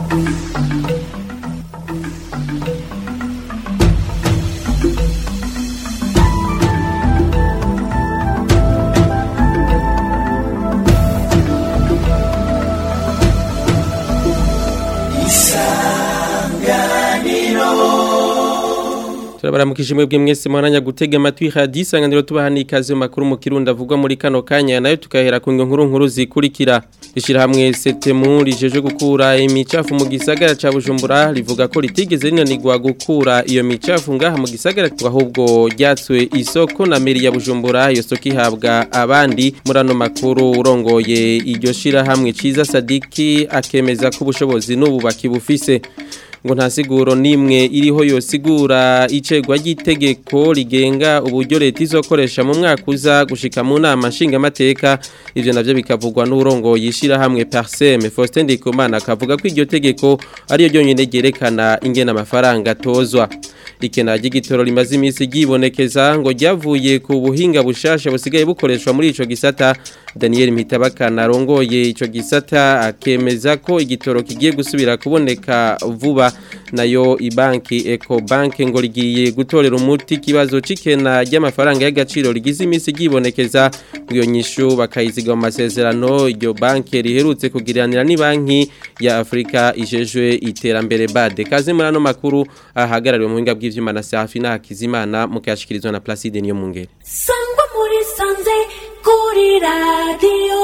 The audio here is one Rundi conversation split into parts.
turabaramukije mwebwe mwese mwaranya gutega amatwi radio isanganiro tubaha n'ikaze mu makuru mu kirundi avugwa muri kano kanya nayo tukahera ku nkuru nkuru zikurikira ishirahamwe setemu rijeje gukura imicafu mu gisagara ca Bujumbura rivuga ko ritigeze rinanirwa gukura iyo micafu ngaha mu gisagara ahubwo ryatswe isoko na meri ya Bujumbura iyo soko ihabwa abandi muri ano makuru urongoye iryo shirahamwe ciza Sadiki akemeza ko ubushobozi n'ubu bakibufise ngo nta siguro nimwe iriho yosigura icegwa ry'itegeko rigenga uburyo leta izokoresha mu mwaka uza gushika mu nama nshingamateka ivyo navyo bikavugwa n'urongo yishira hamwe Parseme Faustin Ndikumana akavuga ko iryo tegeko ariyo ryonyene ryerekana ingena amafaranga tozwa ikena ry'igitoro rimaze iminsi ryibonekeza ngo ryavuye ku buhinga bushasha busigaye bukoreshwa muri ico gisata Daniel Mpitabakana arongoye ico gisata akemeza ko igitoro kigiye gusubira kuboneka vuba nayo ibanki Eco Bank ngo rigiye gutorera umuti kibazo cikena ry'amafaranga y'agaciro rigize iminsi ryibonekeza iyo nyishu bakayiziga mu masezerano iryo banki riherutse kugiranira ni banki ya Afrika ijejwe iterambere bade kaze muri ano makuru ahagarariwe mu buhinga bw'ivyuma na Safi na Hakizimana mukashikirizwa na Placide niyo mungere sangwa muri sanze kuri radio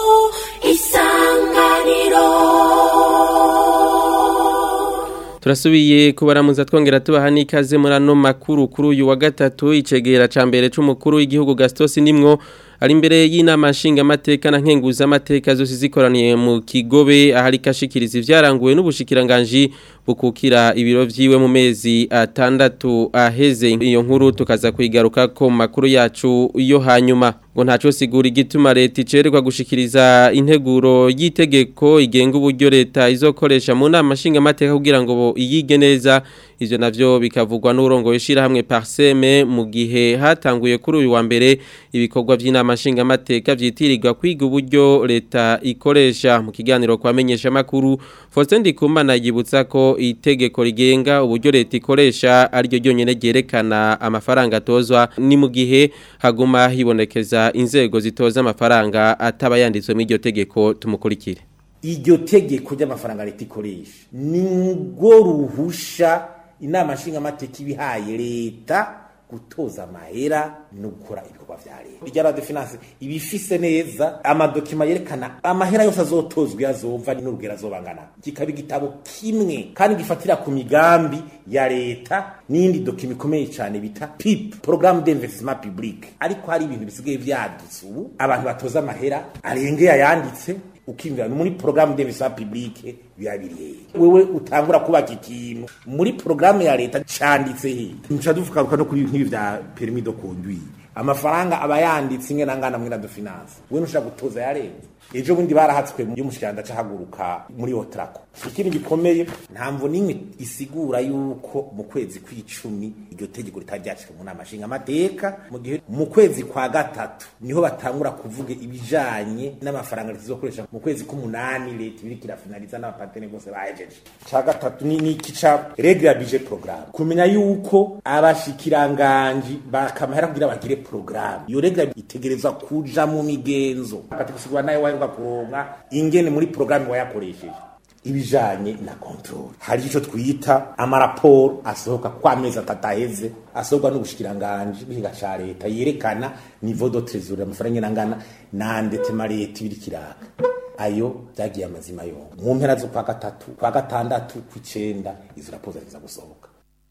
isanganiro Turasubiye kubaramuza twongera tubaha n'ikaze muri ano makuru kuri uyu wa gatatu icegera ca mbere c'umukuru w'igihugu Gastos nimwo ari imbere y'inama nshingamateka na nkenguzamateka zose zikoraniye mu kigobe ahari kashikiriza ivyaranguwe n'ubushikiranganji bukukira ibiro vyiwe mu mezi atandatu aheze iyo nkuru tukaza kuyigaruka ko makuru yacu yo hanyuma ngo ntaco sigura igituma leta icererwa gushikiriza integuro y'itegeko igenga uburyo leta izokoresha mu nama nshingamateka kugira ngo iyige neza ivyo navyo bikavugwa n'urongo yishira hamwe Parseme mu gihe hatanguye kuri uyu wa mbere ibikorwa vy'inama nshingamateka vyitirirwa kwiga uburyo leta ikoresha mu kiganiro kwamenyesha makuru Faustin Ndikumana yibutsa ko itegeko rigenga uburyo leta ikoresha ariryo ryonyene ryerekana amafaranga atozwa ni mu gihe haguma hibonekeza inzego zitoza amafaranga ataba yanditswe mu iryo tegeko tumukurikire iryo tegeko ry'amafaranga leta ikoresha ni ngo ruhusha inama nshingamateka ibihaye leta gutoza amahera no gukora ibikorwa vya leta irya radio finance ibifise neza amadokima yerekana amahera yose azotozwa yazova n'urugero azobangana kikaba igitabo kimwe kandi gifatira ku migambi ya leta n'indi dokima ikomeye cyane bita PIP programme d'investissement public ariko hari ibintu bisigaye vyadutse ubu abantu batoza amahera arengeye ayanditse ukimvira muri programme d'investissement public birabiriye wewe utangura kubaka ikintu muri programme ya leta canditse he nca dufuka no kuri nk'ibi vya permis de conduire amafaranga aba yanditse inge nangana mwira de finance we nushaka gutoza ya leta ejo bundi barahatswe y'umushikiranda cahaguruka muri otrako ikindi gikomeye ntamvo nimwe isigura yuko mu kwezi kw'icumi iryo tegeko ritari ryacika mu nama nshinga amateka mu gihe mu kwezi kwa gatatu niho batangura kuvuga ibijanye n'amafaranga leta izokoresha mu kwezi k'umunani leta ibiriko irafinaliza n'abapatene bose bahejeje ca gatatu ni iki ca regle ya budget programme kumenya yuko abashikiranganji bakamahera kugira bagire programme iyo regle itegerezwa kuja mu migenzo akatikusigura nayo waheruka kuronka ingene muri programme wayakoresheje ibijanye na control hari ico twita amaraporo asohoka kwa mezi atatu aheze asohoka n'ubushikiranganje bw'ikiga ca leta yerekana niveau de trésorerie amafaranga ingana na ndetema leta ibiri kiraka ayo byagiye amazima yongo mu mpera zo kwa gatatu kwa gatandatu kw'icenda izo raporo ziza gusohoka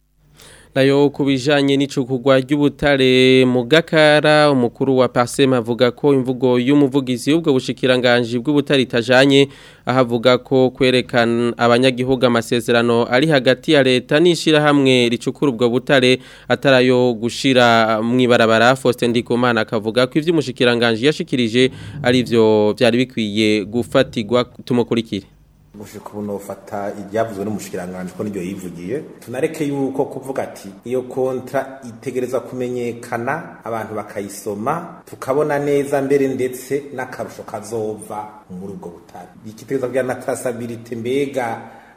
nayo kubijanye n'icukugwa ry'ubutare mu gakara umukuru wa Parsema avuga ko imvugo y'umuvugizi y'ubwo bushikiranganje bw'ubutare itajanye ahavuga ko kwerekana abanyagihugu amasezerano ari hagati ya leta n'ishira hamwe ricukura ubwo butare atarayo gushira mwibarabara Faustin Ndikumana akavuga ko ivyo umushikiranganje yashikirije ari byo byari bikwiye gufatirwa tumukurikire gushika ubu nofata ibyavuzwe n'umushikiranganje ko niryo yivugiye tunareke yuko kuvuga ati iyo kontra itegereza kumenyekana abantu bakayisoma tukabona neza mbere ndetse n'akarusho kazova muri ubwo butare ikitegereza kugira na traçabilité mbega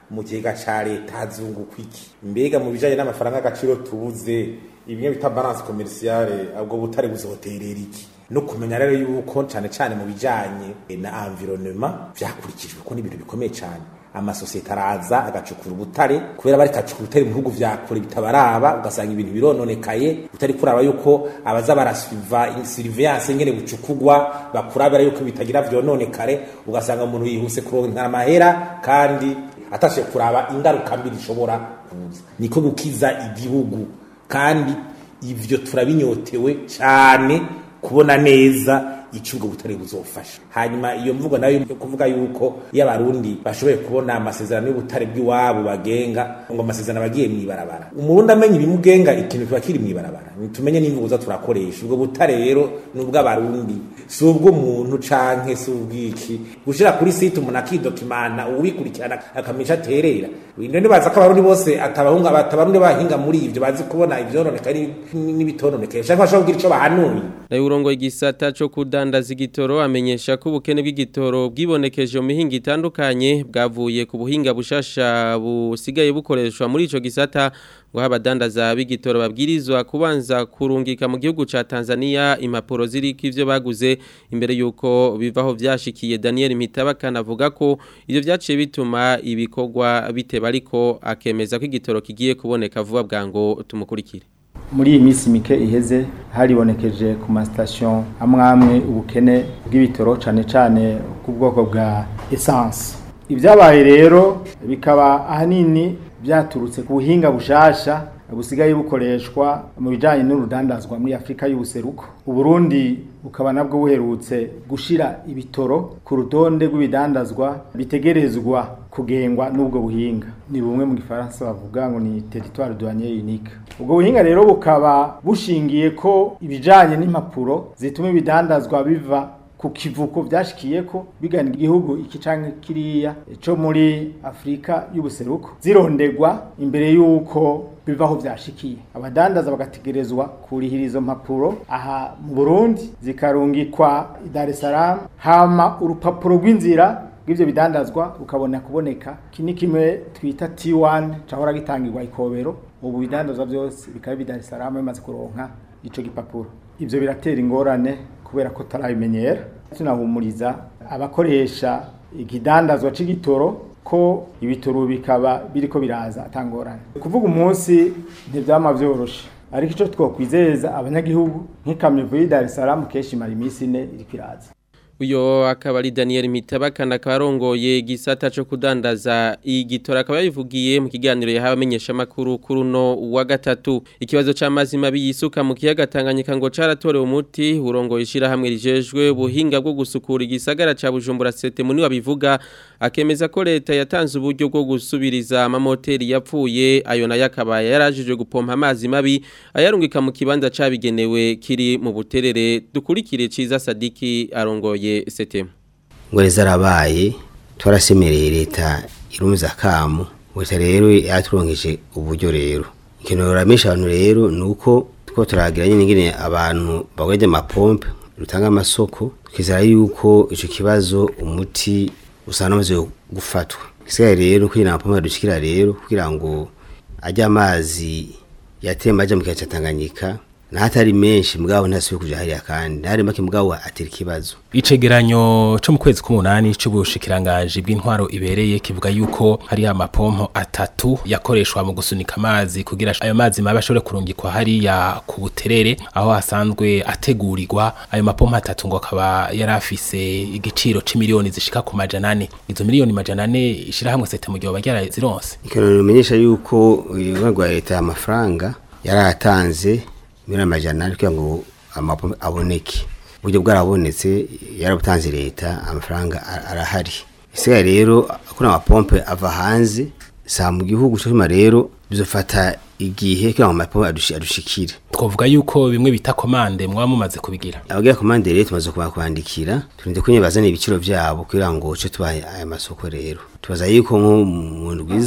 mu kigega ca leta hazunguka iki mbega mu bijanye n'amafaranga y'agaciro tubuze ibimwe bita balance commerciale ubwo butare buzoterera iki no kumenya rero yuko cane cane mu bijanye na environnement vyakurikijwe ko n'ibintu bikomeye cane amasosiyete araza agacukura ubutare kubera bari kacukura ubutare mu bihugu vya kure bitabaraba ugasanga ibintu birononekaye utari kuraba yuko abaza barasuiva surveillance ngene bucukugwa bakurabira yuko bitagira vyononekare ugasanga umuntu yihuse kuronka amahera kandi atashe kuraba ingaruka mbi zishobora kuza niko gukiza igihugu kandi ivyo turabinyotewe cyane kubona neza icyo ubwo butare buzofasha hanyuma iyo mvugo nayo yo kuvuga yuko iyo abarundi bashoboye kubona amasezerano y'ubutare bw'iwabo bagenga ngo amasezerano abagiye mw'ibarabara umurundi amenya ibimugenga ikintu kiba kiri mw'ibarabara tumenye n'imvugo za turakoresha ubwo butare rero ni ubw'abarundi si ubw'umuntu canke si ubw'iki gushira kuri site umuntu akidokimana uwikurikirana akamisha aterera ndo nibaza ko abarundi bose atabahunga batabarundi bahinga muri ivyo bazi kubona ivyononeka n'ibitononekaye shaka bashobora kugira ico bahanuye nayo urongo igisata co kudandaza igitoro amenyesha ko ubukene bw'igitoro bwibonekeje mu mihinga itandukanye bwavuye ku buhinga bushasha busigaye bukoreshwa muri ico gisata ngo abadandaza b'igitoro babwirizwa kubanza kurungika mu gihugu ca Tanzania impapuro ziriko ivyo baguze imbere yuko bivaho vyashikiye Daniel Mitabakana avuga ko ivyo vyaciye bituma ibikorwa biteba ariko akemeza ko igitoro kigiye kuboneka vuba bwango tumukurikire muri iyi minsi mike iheze haribonekeje ku masitasiyo amwe amwe ubukene bw'ibitoro cyane cyane ku bwoko bwa esanse ibyabaye rero bikaba ahanini byaturutse ku buhinga bushasha busigaye bukoreshwa mu bijyanye n'urudandazwa muri afurika y'ubuseruko uburundi bukaba nabwo buherutse gushyira ibitoro ku rutonde rw'ibidandazwa bitegerezwa kugengwa n'ubwo buhinga ni bumwe mu gifaransa bavuga ngo ni teritwari douanier unique ubwo buhinga rero bukaba bushingiye ko ibijyanye n'impapuro zituma ibidandazwa biva ku kivuko byashikiye ko bigana igihugu iki canke kiriya cyo muri Afrika y'ubuseruko zirondegwa imbere y'uko bivaho byashikiye abadandaza bagategerezwa kurihira izo mpapuro aha mu Burundi zikarungikwa i Dar es Salaam hama urupapuro rw'inzira bw'ivyo bidandazwa rukabona kuboneka kini kimwe twita T1 cahora gitangirwa ikobero ubu bidandazwa byose bikaba bi Dar es Salaam bimaze kuronka ico gipapuro ivyo biratera ingorane kubera ko tarabimenyera tunahumuriza abakoresha ikidandazwa c'igitoro ko ibitoro bikaba biriko biraza atangorane kuvuga umunsi ntivyama vyoroshe ariko ico twokwizeza abanyagihugu nk'ikamyo vuye Dar es Salaam keshi mara iminsi ine iriko iraza uyo akaba ari Daniel Mitabakana akaba arongoye gisata cyo kudandaza igitora akaba yabivugiye mu kiganiro yahawe amenyesha makuru kuri no wa gatatu ikibazo c'amazi mabi yisuka mu kiyaga Tanganyika ngo caratorewe umuti urongoye ishira hamwe rijejwe buhinga bwo gusukura igisagara ca Bujumbura sete muni wabivuga akemeza ko leta yatanze uburyo bwo gusubiriza amamoteri yapfuye ayo nayo akaba yarajijwe gupompa amazi mabi ayarungika mu kibanza cabigenewe kiri mu buterere dukurikire ciza Sadiki arongoye setemu ngo zarabaye twarasemereye leta irumza kamu leta rero yaturonkeje uburyo rero ikintu ruramisha abantu rero ni uko two turagira nyine ingene abantu bagweje amapompe rutanga amasoko twizera yuko ico kibazo umuti usanga umaze gufatwa isigaye rero kugira amapompe adushikira rero kugira ngo ajye amazi yatemba aja mu kiyaga ca Tanganyika nahatari menshi mugabo ntasubiye kuja hariya kandi ntari make mugabo atera ikibazo icegeranyo cyo mu kwezi k'umunani c'ubushikirangaji bw'intwaro ibereye kivuga yuko hari amapompo atatu yakoreshwa mu gusunika amazi kugira ayo mazi mabi ashobore kurungikwa hariya ku buterere aho hasanzwe ategurirwa ayo mapompo atatu ngo akaba yari afise igiciro c'imiliyoni zishika ku majana ane izo miliyoni majana ane ishirahamwe sete mu gihe bagira zironse ikintu bimenyesha yuko uruhare rwa leta y'amafaranga yaratanze miliyoni amajana ane kugira ngo amapompo aboneke uburyo bwarabonetse yarabutanze leta amafaranga arahari isigaye rero kuri amapompe ava hanze saa mu gihugu cyuma rero bizofata igihe kugira ngo amapompe adushikire twavuga yuko bimwe bita komande mwaba mumaze kubigira abagira komande rero tumaze kubandikira turinde ko bazana ibiciro byabo kugira ngo cyo tubahe aya masoko rero tubaza yuko nko mu ndwiza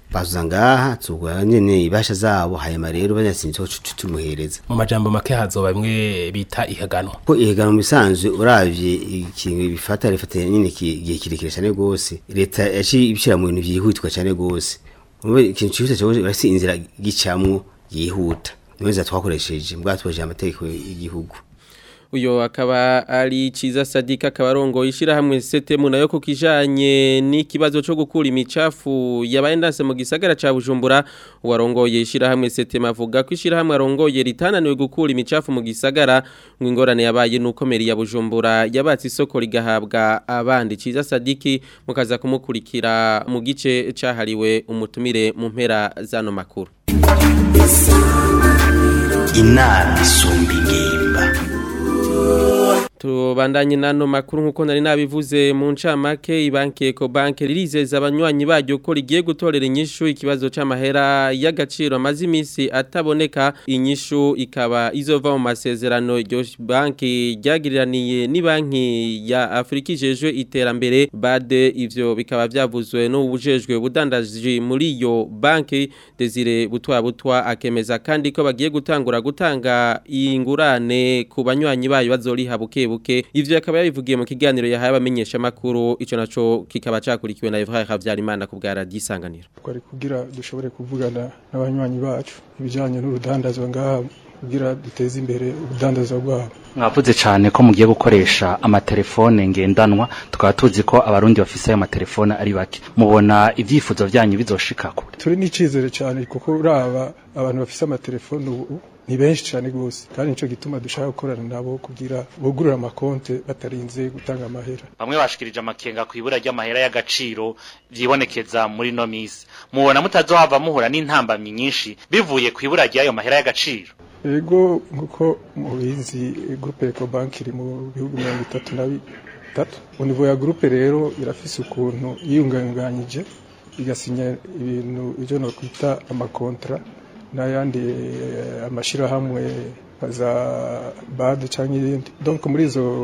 bazuza ngaha tugura nyene ibasha zabo hanyuma rero banyasinze ko tumuhereza mu majambo make hazoba bimwe bita ihaganwa ko ihegana mu bisanzwe uravye ikintu bifata rifata nyine igihe kirekire cyane gose leta yaciye ibishira mu bintu vyihutirwa cyane gose umwe ikintu cyihuta cyane basi inzira gicamwo yihuta niweza twakoresheje mbwatwaje amategeko y'igihugu uyo akaba ari ciza sadika kabarongo ishirahamwe setemu nayo ku kijanye n'ikibazo cyo gukura imicafu yabaye ndanse mu gisagara ca Bujumbura warongoye ishirahamwe setemu avuga ko ishirahamwe arongoye ritananiwe gukura imicafu mu gisagara ngo ingorane yabaye nuko meri ya Bujumbura yabatse isoko rigahabwa abandi ciza sadiki mukaza kumukurikira mu gice cahariwe umutumire mu mpera zano makuru inama isumba ingimba tubandanye nano makuru nkuko nari nabivuze mu ncamake ibanki Ecobank ririzeza abanywanyi baryo ko rigiye gutorera inyishu ikibazo c'amahera y'agaciro amaze imisi ataboneka inyishu ikaba izova mu masezerano iryo banki ryagiriraniye ni banki ya Afrika ijejwe iterambere bade ivyo bikaba vyavuzwe no ubujejwe budandaji muri iyo banki Desire butwa butwa akemeza kandi ko bagiye gutangura gutanga ingurane ku banywanyi bayo bazoriha buke buke ivyo yakaba yabivugiye mu kiganiro yahaye abamenyesha makuru ico naco kikaba cakurikiwe na Evra Havyarimana ku bwa radio isanganiro twari kugira dushobore kuvugana n'abanywanyi bacu ibijanye n'urudandazwa ngaha kugira duteze imbere urudandazwa rwabo mwavuze cyane ko mugiye gukoresha amatelefone ngendanwa tukaba tuzi ko abarundi bafise ayo matelefone ari bake mubona ivyifuzo vyanyu bizoshika kure turi n'icizere cyane kuko uraba abantu bafise amatelefone ubu ni benshi cyane gose kandi nico gituma dushaka gukorana nabo kugira bugurura amakonte batarinze gutanga amahera bamwe bashikirije amakenga ku ibura ry'amahera y'agaciro vyibonekeza muri no misi mubona mutazohava muhura n'intambamyi nyinshi bivuye ku ibura ry'ayo mahera y'agaciro ego nkuko mubizi groupe Ecobank iri mu bihugu mirongo itatu na bitatu univo ya groupe rero irafise ukuntu yiyunganganyije igasinya ibintu ivyo no kwita amakontra n'ayandi amashirahamwe za bad canke ibindi donc muri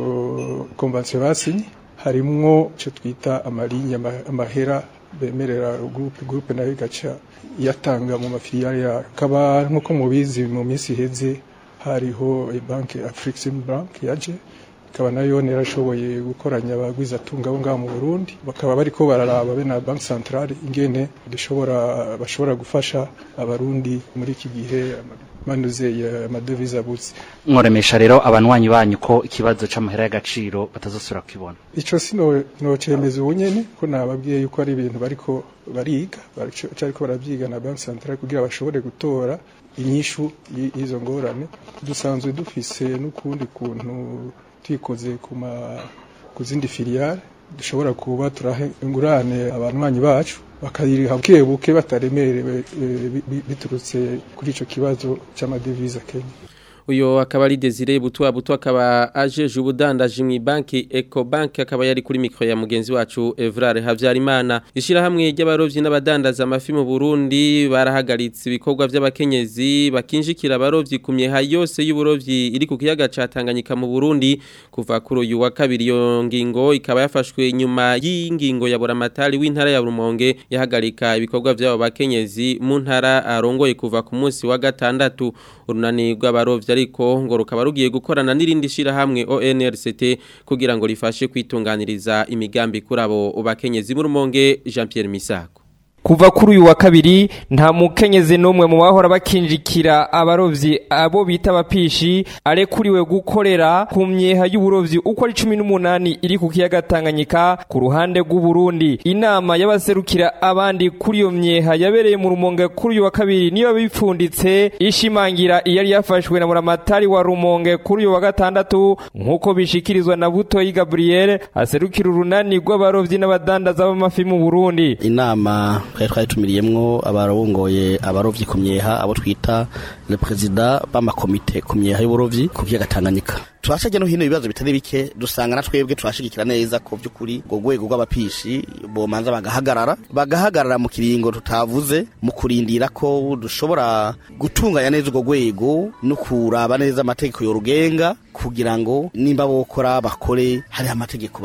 izo convention basinye harimwo ico twita amalinya amahera bemerera groupe groupe nayo igaca yatanga mu mafiliyari yayo kaba nkuko mubizi mu minsi iheze hariho banki Afrixim Bank yaje ikaba nayo yarashoboye gukoranya abagwiza tunga abo ngaho mu Burundi bakaba bariko bararaba be na Bank Centrale ingene dushobora bashobora gufasha abarundi muri iki gihe manuze amadevize abutse mworemesha rero abanywanyi banyu ko ikibazo c'amahera y'agaciro batazosubira kwibona ico sino no cemeza ubunyene ko nababwiye yuko ari ibintu bariko bariga bariko baravyiga na Bank Centrale kugira bashobore gutora inyishu y'izo ngorane dusanzwe dufise n'ukundi kuntu twikoze ku zindi filiyare dushobora kuba turaha ingurane abanywanyi bacu bakayiriha buke buke bataremerewe biturutse kuri ico kibazo c'amadevize Kenya uyo akaba ari Desire butwa butwa akaba ajeje ubudandaji mu banki Ecobank akaba yari kuri mikro ya mugenzi wacu Evrare Havyarimana ishirahamwe ry'abarovyi n'abadandaza amafi mu Burundi barahagaritse ibikorwa by'abakenyezi bakinjikira abarovyi kumyeha yose y'uburovyi iri ku kiyaga ca Tanganyika mu Burundi kuva kuri uyu wa kabiri yo ngingo ikaba yafashwe nyuma y'ingingo ya Buramatari w'intara ya Rumonge yahagarika ibikorwa by'abo bakenyezi mu ntara arongoye kuva ku munsi wa gatandatu urunani rw'abarovyi ariko ngo rukaba rugiye gukorana n'irindi shirahamwe ONRCT kugira ngo rifashe kwitunganiriza imigambi kuri abo bakenyezi mu Rumonge Jean Pierre Misako Kuva kuri uyu wa kabiri nta mukenyezi n'umwe mu bahora bakinjikira abarovyi abo bita abapishi arekuriwe gukorera ku myeha y'uburovyi uko ari cumi n'umunani iri ku kiyaga Tanganyika ku ruhande rw'u Burundi inama y'abaserukira abandi kuri iyo myeha yabereye mu Rumonge kuri uyu wa kabiri niyo bipfunditse ishimangira iyari yafashwe na Muramatari wa Rumonge kuri uyu wa gatandatu nk'uko bishikirizwa na Butoyi Gabriel aserukira urunani rw'abarovyi n'abadandaza b'amafi mu Burundi inama twari twayitumiriyemwo abarongoye abarovyi ku myeha abo twita le president b'amakomite ku myeha y'uburovyi ku kiyaga Tanganyika turashaje no hino ibibazo bitari bike dusanga na twebwe turashigikira neza ko by'ukuri ngo rwego rw'abapishi bomanza bagahagarara bagahagarara mu kiringo tutavuze mu kurindira ko dushobora gutunganya neza urwo rwego no kuraba neza amategeko yorugenga kugira ngo nimba bokora bakore hari amategeko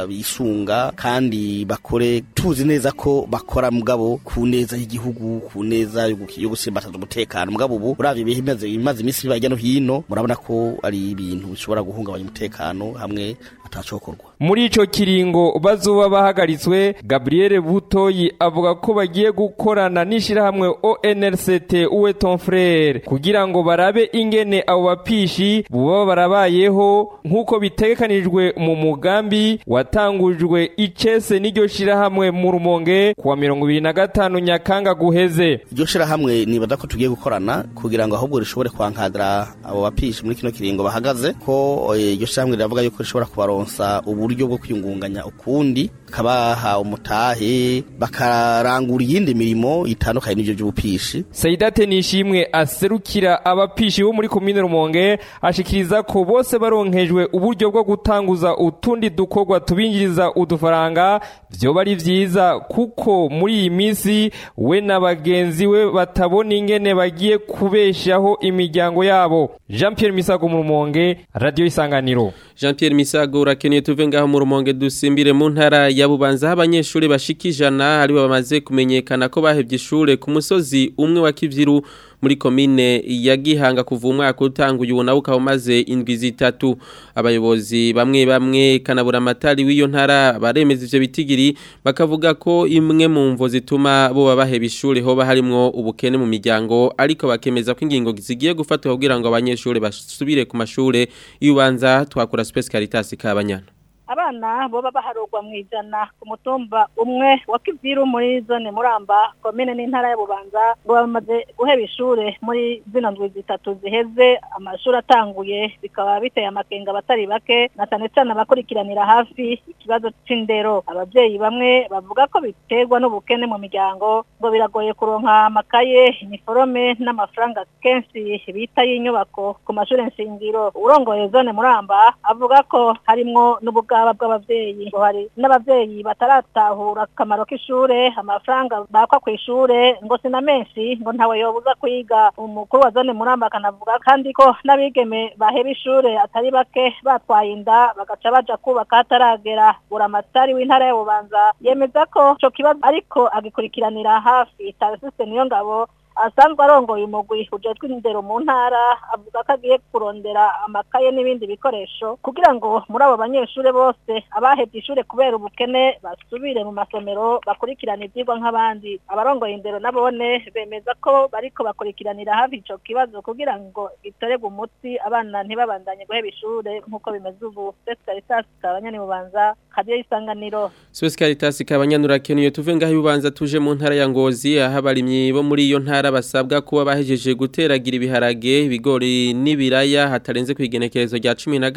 bisunga kandi bakore tuzi neza ko bakora mugabo ku neza y'igihugu ku neza yo guki- yo gusimbataza umutekano mugabo ubu uravye ibihe bimaze bimaze iminsi biba hirya no hino murabona ko ari ibintu bishobora guhungabanya umutekano hamwe atacokorwa muri ico kiringo bazoba bahagaritswe Gabriel Butoyi avuga ko bagiye gukorana n'ishirahamwe ONRCT uwe ton frere kugira ngo barabe ingene abo bapishi buba barabayeho nk'uko bitegekanijwe mu mugambi watangujwe icese n'iryo shirahamwe mu rumonge kuwa mirongo ibiri na gatanu nyakanga guheze iryo shirahamwe nibaza ko tugiye gukorana kugira ngo ahubwo rishobore kwankadira abo bapishi muri kino kiringo bahagaze ko eh, iryo shirahamwe riravuga yuko rishobora kubaronsa uburyo bwo kwiyungunganya ukundi kabaha umutahe bakarangura iyindi mirimo itandukanye n'ivyo by'ubupishi Saidate Nishimwe aserukira abapishi bo muri komine Rumonge ashikiriza ko bose baronkejwe uburyo bwo gutanguza utundi dukorwa tubinjiriza udufaranga vyoba ari vyiza kuko muri iyi misi we na bagenzi we batabona ingene bagiye kubeshaho imiryango yabo Jean Pierre Misago mu Rumonge Radio Isanganiro Jean Pierre Misago urakeneye tuve ngaho mu rumonge dusimbire mu ntara ya Bubanza aho abanyeshuri bashika ijana ari bo bamaze kumenyekana ko bahevye ishure ku musozi umwe wa Kivyiru muri komine ya Gihanga kuva umwaka utanguye ubu nawe ukaba umaze indwi zitatu abayobozi bamwe bamwe kanabura amatari w'iyo ntara baremeza ivyo bitigiri bakavuga ko imwe mu mvo zituma bo baheba ishure hoba harimwo ubukene mu miryango ariko bakemeza ko ingingo zigiye gufatwa kugira ngo abanyeshuri basubire ku mashure iyo ubanza twakura Space Caritas kabanyana abana boba baharurwa mu ijana ku mutumba umwe wa kiviru muri zone muramba komine n'intara ya bubanza ngo bamaze guheba ishure muri zino ndwi zitatu ziheze amashuri atanguye bikaba biteye amakenga abatari bake na cane cane abakurikiranira hafi ikibazo c'indero abavyeyi bamwe bavuga ko biterwa n'ubukene mu miryango ngo biragoye kuronka amakaye iniforome n'amafaranga kenshi bita y'inyubako ku mashure nshingiro urongoye zone muramba avuga ko harimwo n'ubugaba bw'abavyeyi ngo hari n'abavyeyi bataratahura akamaro k'ishure amafaranga bakwa kw'ishure ngo sina menshi ngo ntawe yobuza kwiga umukuru wa zone muramba akanavuga kandi ko n'abigeme baheba ishure atari bake batwaye inda bagaca baja kubaka hataragera buramatari w'intara ya bubanza yemeza ko ico kibazo ariko agikurikiranira hafi tarisiste niyo ngabo asanzwe arongoye umugwi ujejwe indero mu ntara avuga ko agiye kurondera amakaye n'ibindi bikoresho kugira ngo muri abo banyeshure bose abahevye ishure kubera ubukene basubire mu masomero bakurikirana ivyigwa nk'abandi abarongoye indero nabone bemeza ko bariko bakurikiranira hafi ico kibazo kugira ngo gitorerwe umuti abana ntibabandanye guheba ishure nk'uko bimeze ubu Space Caritas kabanyani bubanza kadiyo isanganiro Space Caritas kabanyanura keneye tuve ngaho ubanza tuje mu ntara ya Ngozi aho abarimyi bo muri iyo ntara basabwa kuba bahejeje guteragira ibiharage ibigori n'ibiraya hatarenze kwigenekerezo rya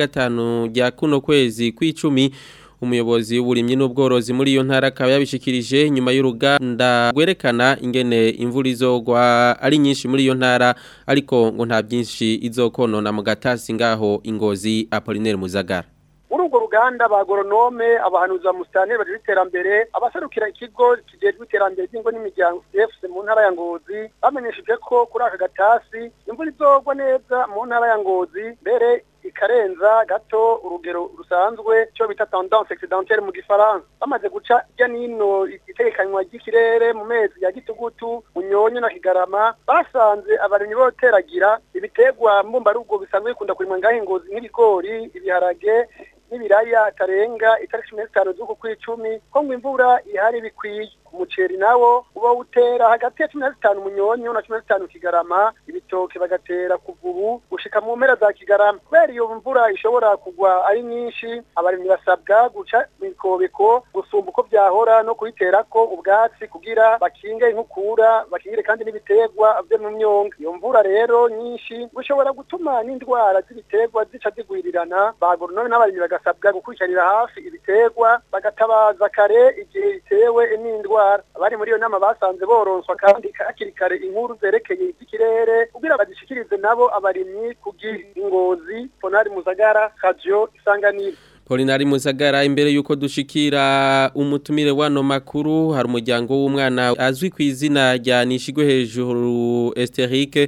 15 rya kuno kwezi kw'icumi umuyobozi w'uburimyi n'ubworozi muri iyo ntara akaba yabishikirije nyuma y'uruganda rwerekana ingene imvura izogwa ari nyinshi muri iyo ntara ariko ngo nta byinshi izokonona mu gatasi ngaho ingozi Apollinaire Muzagara muri urwo ruganda ba agoronome abahanuzi ba musitani baje iterambere abaserukira ikigo kijejwe iterambere ry'ingo n'imiryango CFC mu ntara ya Ngozi bamenyesheje ko kuri aka gatasi imvura izogwa neza mu ntara ya Ngozi mbere ikarenza gato urugero rusanzwe cyo bita tendance excédentaire mu gifaransa bamaze guca irya nino itegekanywa ry'ikirere mu mezi ya gitugutu munyonyo na kigarama basanze abarimyi boteragira ibitegwa mbumbarugo bisanzwe bikunda kurimwa ngaho ingozi nk'ibigori ibiharage n'ibiraya atarenga itariki cumi n'itanu z'uku kw'icumi ko ngo imvura ihari bikwiye umuceri nawo uba utera hagati ya cumi na zitanu munyonyo na cumi na zitanu kigarama ibitoke bagatera kuva ubu gushika mu mpera za kigarama kubera iyo mvura ishobora kugwa ari nyinshi abarimyi basabwa guca imikobeko gusumba uko byahora no kuyiterako ubwatsi kugira bakinge inkukura bakingire kandi n'ibiterwa vyo mu myonga iyo mvura rero nyinshi gushobora gutuma n'indwara z'ibiterwa zica zigwirirana bagoronome n'abarimyi bagasabwa gukurikiranira hafi ibiterwa bagatabaza kare igihe bitewe n'indwara abari muri iyo nama basanze boronswa kandi hakiri kare inkuru zerekeye iby'ikirere kugira bazishikirize nabo abarimyi kugira ingozi ponari muzagara radio isanganiro Polinari Muzagara imbere yuko dushikira umutumire wano makuru hari umuryango w'umwana azwi ku izina rya Nishigwe hejuru Esterique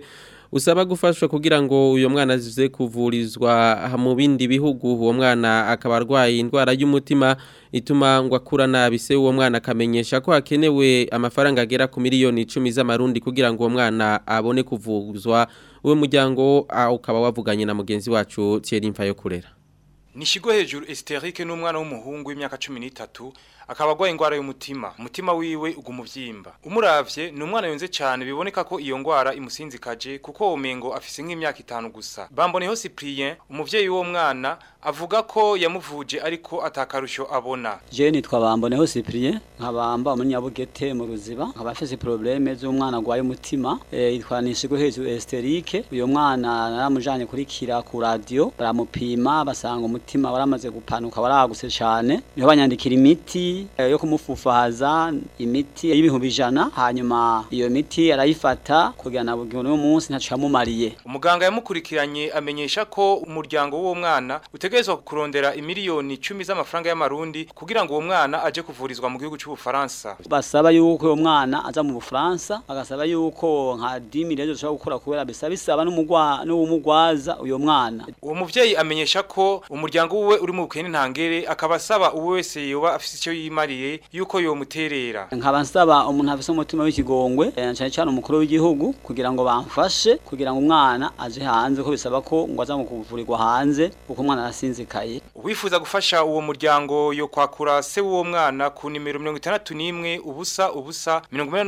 usaba gufashwa kugira ngo uyo mwana aze kuvurizwa mu bindi bihugu uwo mwana akaba arwaye indwara y'umutima ituma ngo akura nabi se uwo mwana akamenyesha ko hakenewe amafaranga agera ku miliyoni icumi z'amarundi kugira ngo uwo mwana abone kuvuzwa uwo muryango ah, ukaba wavuganye na mugenzi wacu Thierry Mfayo kurera Nishigo hejuru Esterike n'umwana w'umuhungu w'imyaka 13 akaba agwaye ingwara y'umutima umutima wiwe ugumuvyimba umuravye ni umwana yonze cyane biboneka ko iyo ngwara imusinzikaje kuko umengo afise nk'imyaka itanu gusa bamboneho Cyprien umuvyeyi w'uwo mwana avuga ko yamuvuje ariko atakarusho abona Je nitwa Bamboneho Cyprien nkabamba umunyabugete mu ruziba nkaba afise probleme z'umwana gwaye umutima eh yitwa Nishigo hejuru Esterike uyo mwana naramujanye kurikira ku radio baramupima basanga umutima waramaze gupanuka waraguse cyane niho banyandikira imiti eh, yo kumufufaza imiti y'ibihumbi ijana hanyuma iyo miti arayifata kugira na bugingo n'uwo munsi ntaco yamumariye umuganga yamukurikiranye amenyesha ko umuryango w'uwo mwana utegerezwa kurondera imiliyoni 10 z'amafaranga y'amarundi kugira ngo uwo mwana aje kuvurizwa mu gihugu cy'ubufaransa basaba yuko uwo mwana aza mu Bufaransa bagasaba yuko nka 10 miliyoni zoshobora gukora kubera bisaba bisaba n'umugwa n'umugwaza uyo mwana uwo muvyeyi amenyesha ko umuryango wiwe uri mu bukene ntangere akaba asaba uwo wese yoba afise icyo yimariye yuko yomuterera nkaba nsaba umuntu afise umutima w'ikigongwe eh, cyane cyane umukuru w'igihugu kugira ngo bamfashe kugira ngo umwana aje hanze ko bisaba ko ngo aza mu kuvurirwa hanze kuko umwana arasinzikaye uwifuza gufasha uwo muryango yo kwakura se w'uwo mwana ku nimero 61 ubusa ubusa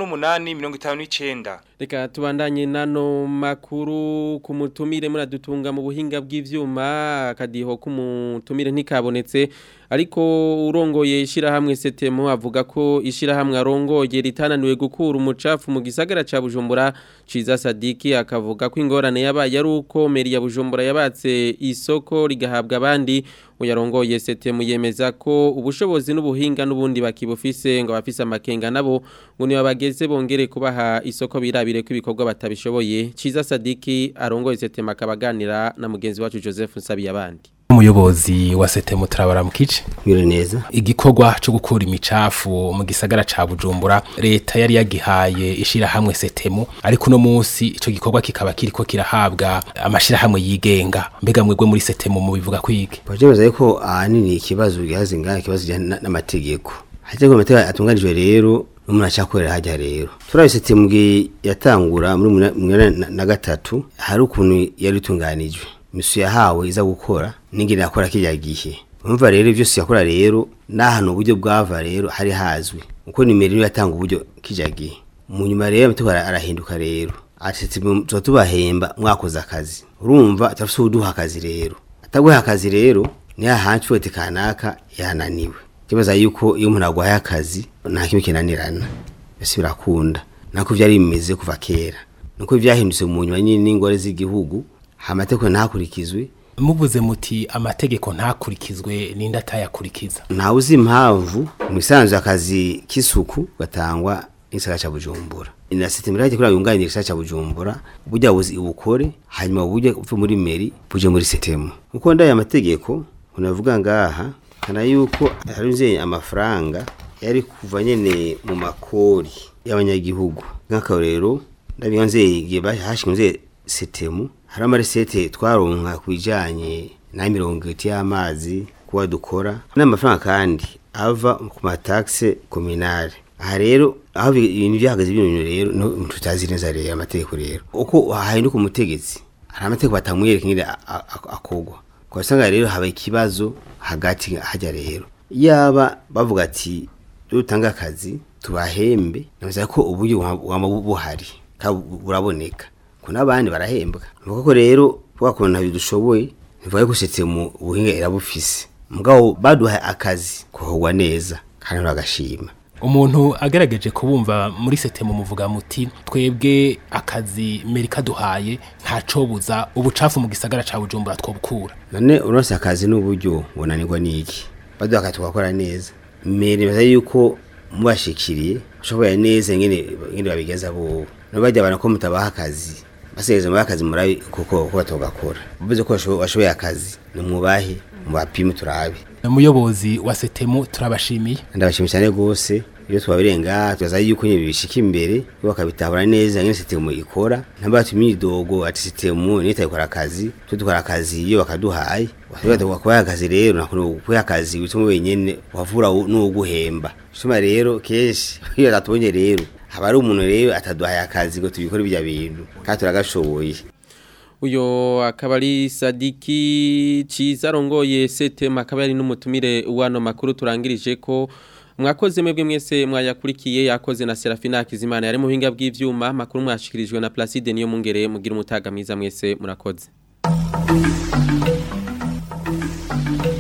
88 Reka tubandanye nano makuru ku mutumire muradutunga mu buhinga bw'ivyuma akadiho k'umutumire ntikabonetse ariko urongoye ishirahamwe setemo avuga ko ishirahamwe arongoye ritananiwe gukura umucafu mu gisagara ca Bujumbura Ciza Sadiki akavuga ko ingorane yabaye ari uko meri ya Bujumbura yabatse isoko rigahabwa abandi uyarongoye setemo yemeza ko ubushobozi n'ubuhinga n'ubundi bakibufise ngo bafise amakenga nabo ngo niba bageze bongere kubaha isoko birabire ko ibikorwa batabishoboye Ciza Sadiki arongoye setemo akabaganira na mugenzi wacu Joseph Nsabiyabandi umuyobozi wa setemu turabara mu kice biro neza igikorwa cyo gukura imicafu mu gisagara ca Bujumbura leta yari yagihaye ishirahamwe setemu ariko no munsi ico gikorwa kikaba kiriko kirahabwa amashirahamwe yigenga mbega mwebwe muri setemu mu bivuga kwige Bajemeza yuko ahanini ikibazo gihaze ngaha ikibazo kijyana n'amategeko hategeko amategeko atunganijwe rero n'umuntu acakorera hajya rero turabise temwe yatangura muri mwe na gatatu hari ukuntu yari itunganijwe misu yahawe iza gukora n'ingene yakora kijya gihe umva rero byose yakora rero n'ahantu uburyo bwava rero hari hazwi uko nimero yatanga uburyo kijya gihe mu nyuma rero amategeko arahinduka rero ati tuba tubahemba mwakoze akazi urumva atafite uduha akazi rero ataguha akazi rero ni hahandi ushobora kanaka yananiwe kibaza yuko iyo umuntu agwaye akazi nta kimwe kinanirana mbese birakunda nako byari bimeze kuva kera nuko byahindutse mu nyuma nyine n'ingore z'igihugu amategeko ntakurikizwe muvuze muti amategeko ntakurikizwe n'indi atayakurikiza ntawe uzi impamvu mu isanzwe akazi k'isuku gatangwa n'igisagara cya bujumbura na sisiteme irajya kuri yunganira igisagara cya bujumbura uburyo buzi ubukore hanyuma uburyo uve muri meri buje muri sitemu uko ndaye amategeko unavuga ngaha kana yuko harunze amafaranga yari kuva nyene mu makori y'abanyagihugu nk'akarero ndabihanze igihe hashinze sitemu hari amaresete twaronka ku bijyanye na mirongo itatu y'amazi kuba dukora n'amafaranga kandi ava ku matakse kominale aha rero aho ibintu byahagaze bino rero tutazi neza rero amategeko rero uko hahinduka umutegetsi hari amategeko batamwereka nyine akogwa kwa usanga rero haba ikibazo hagati hajya rero yaba bavuga ati dutanga akazi tubahembe navuze ko uburyo waba buhari buraboneka ko n'abandi barahembwa nuko rero bwakuntu bidushoboye ntivuga ko setse mu buhinga irabufise mugabo baduha akazi kohogwa neza kandi bagashima umuntu agerageje kubumva muri setemu muvuga muti twebwe akazi Amerika duhaye ntacobuza ubucafu mu gisagara ca Bujumbura twobukura none uronse akazi n'uburyo bonanirwa niki baduha akazi tukakora neza mbere baza yuko mubashikiriye ushoboye neza ngene ngene babigeza bo no bajya bana ko mutabaha akazi baseze mu akazi murabi kuko ko batogakora bivuze ko washoboye akazi ni mubahe mubapime turabe umuyobozi wa setemu turabashimiye ndabashimiye cyane gose iyo twabirenga tugaza yuko nyine bishika imbere bakabitahura neza nyine sitemu ikora ntambatu imyidogo ati sitemu niyo itayikora akazi twe dukora akazi iyo bakaduhaye watubata kubaha akazi rero nakuno kubaha akazi wituma wenyene wavura n'uguhemba shuma rero kenshi iyo atatubonye rero haba ari umuntu rero ataduhaye akazi ngo tubikore bijya bintu kandi turagashoboye uyo akaba ari sadiki ciza rongoye setema akaba ari n'umutumire wano makuru turangirije ko mwakoze mwebwe mwese mwayakurikiye yakoze na Serafina Kizimana yari muhinga bw'ivyuma makuru mwashikirijwe na Placide niyo mungere mugira umutaga mwiza mwese murakoze